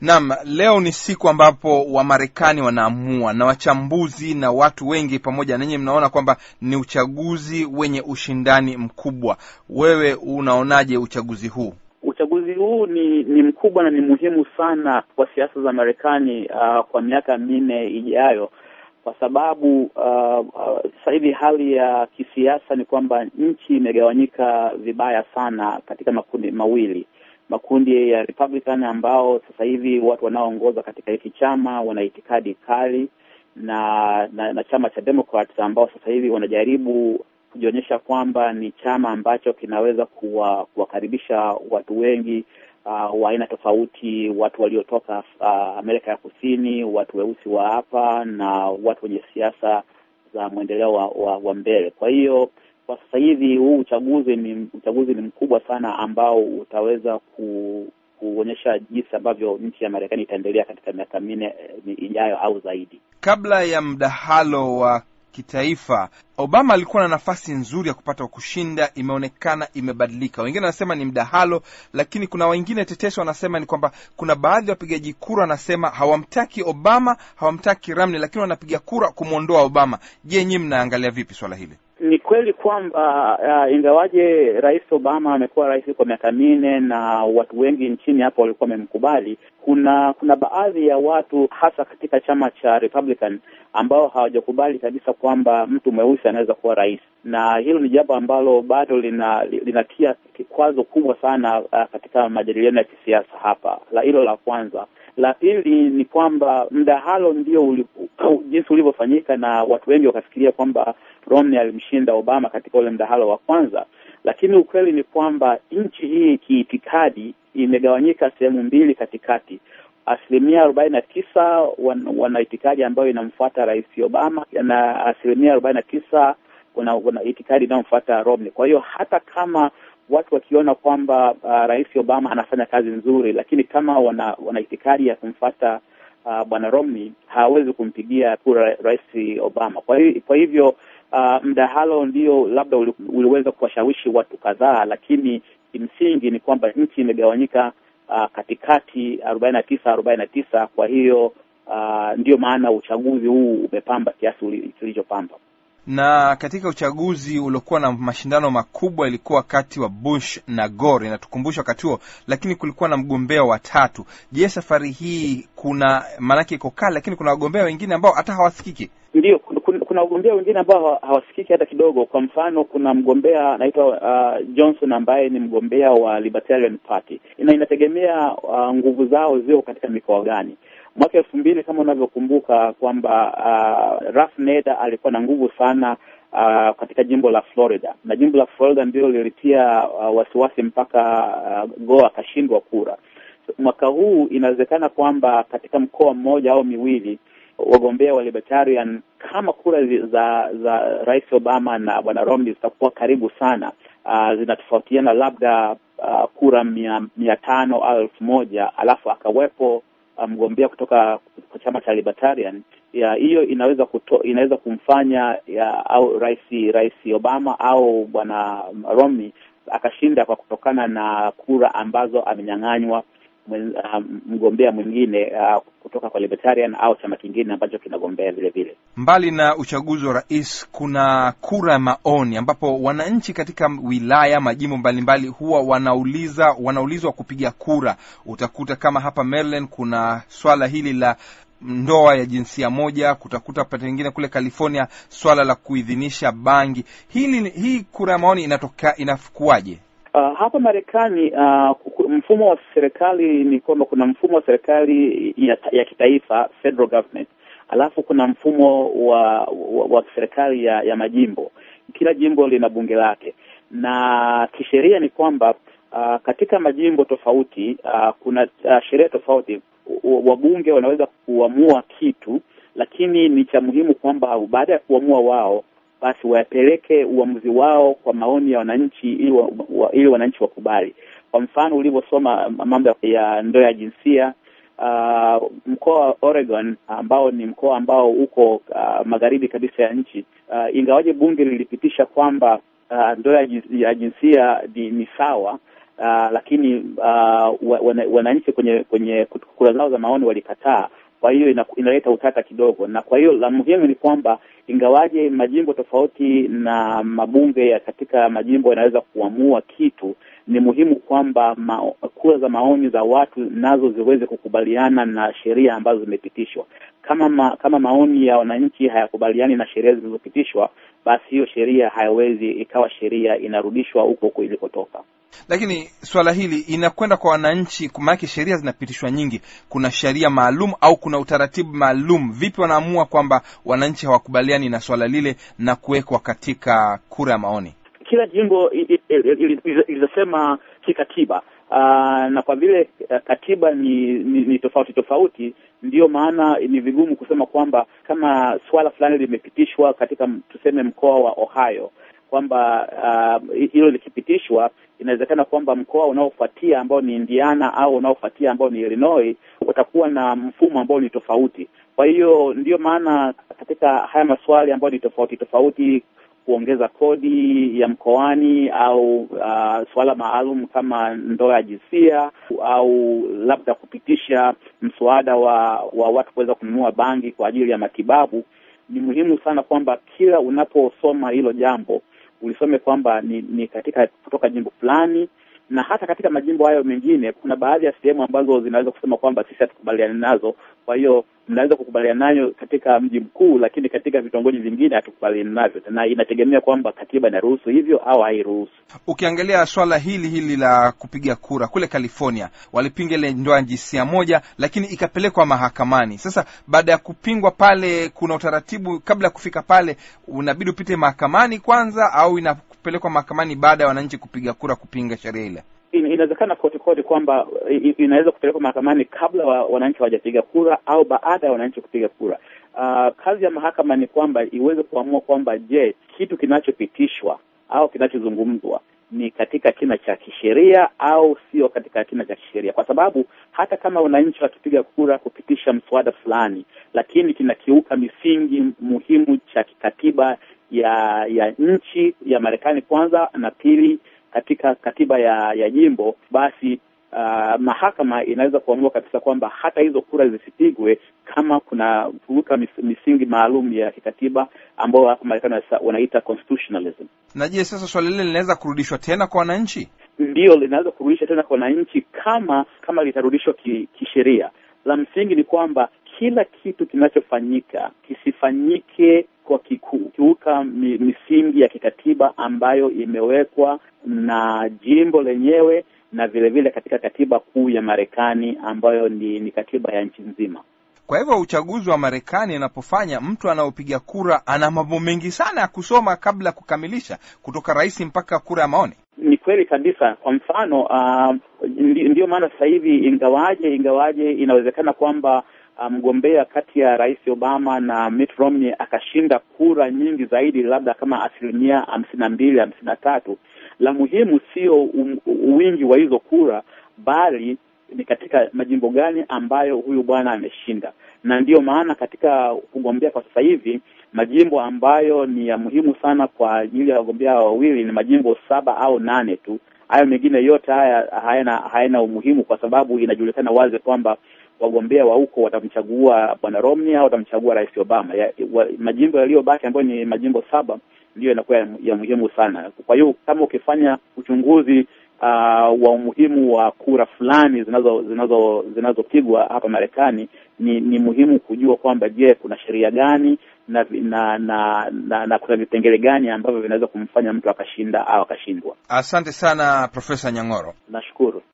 Naam, leo ni siku ambapo Wamarekani wanaamua na wachambuzi na watu wengi pamoja na nyinyi mnaona kwamba ni uchaguzi wenye ushindani mkubwa. Wewe unaonaje uchaguzi huu? Uchaguzi huu ni ni mkubwa na ni muhimu sana kwa siasa za Marekani uh, kwa miaka minne ijayo, kwa sababu uh, uh, sasa hivi hali ya kisiasa ni kwamba nchi imegawanyika vibaya sana katika makundi mawili makundi ya Republican ambao sasa hivi watu wanaoongoza katika hiki chama wana itikadi kali na, na na chama cha Democrats ambao sasa hivi wanajaribu kujionyesha kwamba ni chama ambacho kinaweza kuwa, kuwakaribisha watu wengi uh, wa aina tofauti, watu waliotoka uh, Amerika ya Kusini, watu weusi wa hapa na watu wenye siasa za mwendeleo wa, wa, wa mbele. Kwa hiyo kwa sasa hivi huu uchaguzi ni uchaguzi ni mkubwa sana ambao utaweza ku, kuonyesha jinsi ambavyo nchi ya Marekani itaendelea katika miaka minne ijayo au zaidi. Kabla ya mdahalo wa kitaifa, Obama alikuwa na nafasi nzuri ya kupata kushinda. Imeonekana imebadilika. Wengine wanasema ni mdahalo, lakini kuna wengine tetesi wanasema ni kwamba kuna baadhi ya wapigaji kura wanasema hawamtaki Obama, hawamtaki Romney, lakini wanapiga kura kumwondoa Obama. Je, nyinyi mnaangalia vipi swala hili? Ni kweli kwamba uh, ingawaje Rais Obama amekuwa rais kwa miaka minne na watu wengi nchini hapa walikuwa wamemkubali, kuna kuna baadhi ya watu hasa katika chama cha Republican ambao hawajakubali kabisa kwamba mtu mweusi anaweza kuwa rais, na hilo ni jambo ambalo bado lina, linatia kikwazo kubwa sana uh, katika majadiliano ya kisiasa hapa. La hilo la kwanza. La pili ni kwamba mdahalo ndio uli, jinsi ulivyofanyika na watu wengi wakafikiria kwamba Romney alimshinda Obama katika ule mdahalo wa kwanza, lakini ukweli ni kwamba nchi hii kiitikadi imegawanyika sehemu mbili katikati. Asilimia arobaini na tisa wan, wana itikadi ambayo inamfuata Rais Obama na asilimia arobaini na tisa wana, wana itikadi inayomfuata Romney. Kwa hiyo hata kama watu wakiona kwamba uh, Rais Obama anafanya kazi nzuri, lakini kama wana, wana itikadi ya kumfuata uh, bwana Romney hawawezi kumpigia kura Rais Obama. Kwa hiyo, kwa hivyo uh, mdahalo ndio labda uli, uliweza kuwashawishi watu kadhaa, lakini kimsingi ni kwamba nchi imegawanyika uh, katikati arobaini na tisa arobaini na tisa. Kwa hiyo uh, ndio maana uchaguzi huu umepamba kiasi kilichopamba na katika uchaguzi uliokuwa na mashindano makubwa ilikuwa wakati wa Bush na Gore, inatukumbusha wakati huo, lakini kulikuwa na mgombea watatu. Je, safari hii kuna maanake iko kali, lakini kuna wagombea wengine ambao hata hawasikiki? Ndio, kuna wagombea wengine ambao hawasikiki hata kidogo. Kwa mfano, kuna mgombea anaitwa uh, Johnson ambaye ni mgombea wa Libertarian Party, na inategemea uh, nguvu zao zio katika mikoa gani. Mwaka elfu mbili kama unavyokumbuka kwamba uh, Ralph Nader alikuwa na nguvu sana uh, katika jimbo la Florida, na jimbo la Florida ndio lilitia uh, wasiwasi mpaka uh, Gore akashindwa kura. So, mwaka huu inawezekana kwamba katika mkoa mmoja au miwili wagombea wa Libertarian kama kura za za Rais Obama na bwana Romney zitakuwa karibu sana, uh, zinatofautiana labda uh, kura mia, mia tano au elfu moja alafu akawepo mgombea um, kutoka kwa chama cha Libertarian ya hiyo inaweza kuto, inaweza kumfanya ya, au rais rais Obama au bwana Romney akashinda kwa kutokana na kura ambazo amenyang'anywa um, mgombea mwingine uh, kutoka kwa Libertarian au chama kingine ambacho kinagombea vile vile. Mbali na uchaguzi wa rais, kuna kura ya maoni ambapo wananchi katika wilaya, majimbo mbalimbali huwa wanauliza wanaulizwa kupiga kura. Utakuta kama hapa Maryland kuna swala hili la ndoa ya jinsia moja, kutakuta pengine kule California swala la kuidhinisha bangi. Hili hii kura ya maoni inatoka inafukuaje? Uh, hapa Marekani uh, mfumo wa serikali ni kwamba kuna mfumo wa serikali ya, ya kitaifa federal government, alafu kuna mfumo wa wa, wa serikali ya, ya majimbo. Kila jimbo lina bunge lake, na kisheria ni kwamba uh, katika majimbo tofauti uh, kuna uh, sheria tofauti. Wabunge wanaweza kuamua kitu, lakini ni cha muhimu kwamba baada ya kuamua wao basi wayapeleke uamuzi wao kwa maoni ya wananchi ili wa, wa, ili wananchi wakubali. Kwa mfano ulivyosoma mambo ya ndoa ya jinsia uh, mkoa wa Oregon ambao ni mkoa ambao uko uh, magharibi kabisa ya nchi uh, ingawaje bunge lilipitisha kwamba uh, ndoa ya jinsia ni, ni sawa uh, lakini uh, wananchi kwenye kwenye kura zao za maoni walikataa. Kwa hiyo ina, inaleta utata kidogo, na kwa hiyo la muhimu ni kwamba ingawaje majimbo tofauti na mabunge ya katika majimbo yanaweza kuamua kitu, ni muhimu kwamba ma, kura za maoni za watu nazo ziweze kukubaliana na sheria ambazo zimepitishwa. Kama ma, kama maoni ya wananchi hayakubaliani na sheria zilizopitishwa, basi hiyo sheria hayawezi ikawa sheria, inarudishwa huko huko ilikotoka. Lakini swala hili inakwenda kwa wananchi, maanake sheria zinapitishwa nyingi. Kuna sheria maalum au kuna utaratibu maalum? Vipi wanaamua kwamba wananchi hawakubaliani na swala lile na kuwekwa katika kura ya maoni? Kila jimbo ilizosema kikatiba, uh, na kwa vile uh, katiba ni, ni, ni tofauti tofauti, ndiyo maana ni vigumu kusema kwamba kama swala fulani limepitishwa katika tuseme mkoa wa Ohio kwamba hilo uh, likipitishwa inawezekana kwamba mkoa unaofuatia ambao ni Indiana au unaofuatia ambao ni Illinois utakuwa na mfumo ambao ni tofauti. Kwa hiyo ndiyo maana katika haya maswali ambayo ni tofauti tofauti, kuongeza kodi ya mkoani au uh, suala maalum kama ndoa ya jinsia au labda kupitisha mswada wa, wa watu kuweza kununua bangi kwa ajili ya matibabu, ni muhimu sana kwamba kila unaposoma hilo jambo ulisome kwamba ni, ni katika kutoka jimbo fulani, na hata katika majimbo hayo mengine kuna baadhi ya sehemu ambazo zinaweza kusema kwamba sisi hatukubaliani nazo. Kwa hiyo mnaweza kukubaliana nayo katika mji mkuu, lakini katika vitongoji vingine hatukubaliani navyo, na inategemea kwamba katiba inaruhusu hivyo au hairuhusu. Ukiangalia swala hili hili la kupiga kura kule California, walipinga ile ndoa jinsia moja, lakini ikapelekwa mahakamani. Sasa baada ya kupingwa pale, kuna utaratibu kabla ya kufika pale, unabidi upite mahakamani kwanza, au inapelekwa mahakamani baada ya wananchi kupiga kura kupinga sheria ile? Inawezekana kote kote kwamba inaweza kupelekwa mahakamani kabla wa, wananchi hawajapiga kura au baada ya wananchi kupiga kura. Uh, kazi ya mahakama ni kwamba iweze kuamua kwamba je, kitu kinachopitishwa au kinachozungumzwa ni katika kina cha kisheria au sio katika kina cha kisheria, kwa sababu hata kama wananchi wakipiga kura kupitisha mswada fulani, lakini kinakiuka misingi muhimu cha kikatiba ya ya nchi ya Marekani kwanza, na pili katika katiba ya ya jimbo, basi uh, mahakama inaweza kuamua kabisa kwamba hata hizo kura zisipigwe kama kuna kuuka mis, misingi maalum ya kikatiba ambao hapa Marekani wanaita constitutionalism. Na je, sasa swali lile linaweza kurudishwa tena kwa wananchi? Ndiyo, linaweza kurudishwa tena kwa wananchi kama kama litarudishwa kisheria. Ki la msingi ni kwamba kila kitu kinachofanyika kisifanyike kwa kiuka misingi ya kikatiba ambayo imewekwa na jimbo lenyewe na vile vile katika katiba kuu ya Marekani ambayo ni, ni katiba ya nchi nzima. Kwa hivyo uchaguzi wa Marekani anapofanya, mtu anaopiga kura ana mambo mengi sana ya kusoma kabla ya kukamilisha, kutoka rais mpaka kura ya maoni. Ni kweli kabisa. Kwa mfano uh, ndiyo maana sasa hivi ingawaje ingawaje inawezekana kwamba mgombea um, kati ya Rais Obama na Mitt Romney akashinda kura nyingi zaidi, labda kama asilimia hamsini na mbili hamsini na tatu. La muhimu sio um, wingi wa hizo kura, bali ni katika majimbo gani ambayo huyu bwana ameshinda. Na ndiyo maana katika kugombea kwa sasa hivi majimbo ambayo ni ya muhimu sana kwa ajili ya wagombea wawili ni majimbo saba au nane tu. Hayo mengine yote haya hayana hayana umuhimu, kwa sababu inajulikana wazi kwamba wagombea wa huko watamchagua bwana Romney au watamchagua rais Obama. Ya, wa, majimbo yaliyobaki ambayo ni majimbo saba ndiyo yanakuwa ya, ya muhimu sana. Kwa hiyo kama ukifanya uchunguzi uh, wa umuhimu wa kura fulani zinazo zinazo zinazopigwa hapa Marekani, ni ni muhimu kujua kwamba je, kuna sheria gani na na, na na na kuna vipengele gani ambavyo vinaweza kumfanya mtu akashinda au akashindwa. Asante sana Profesa Nyang'oro, nashukuru.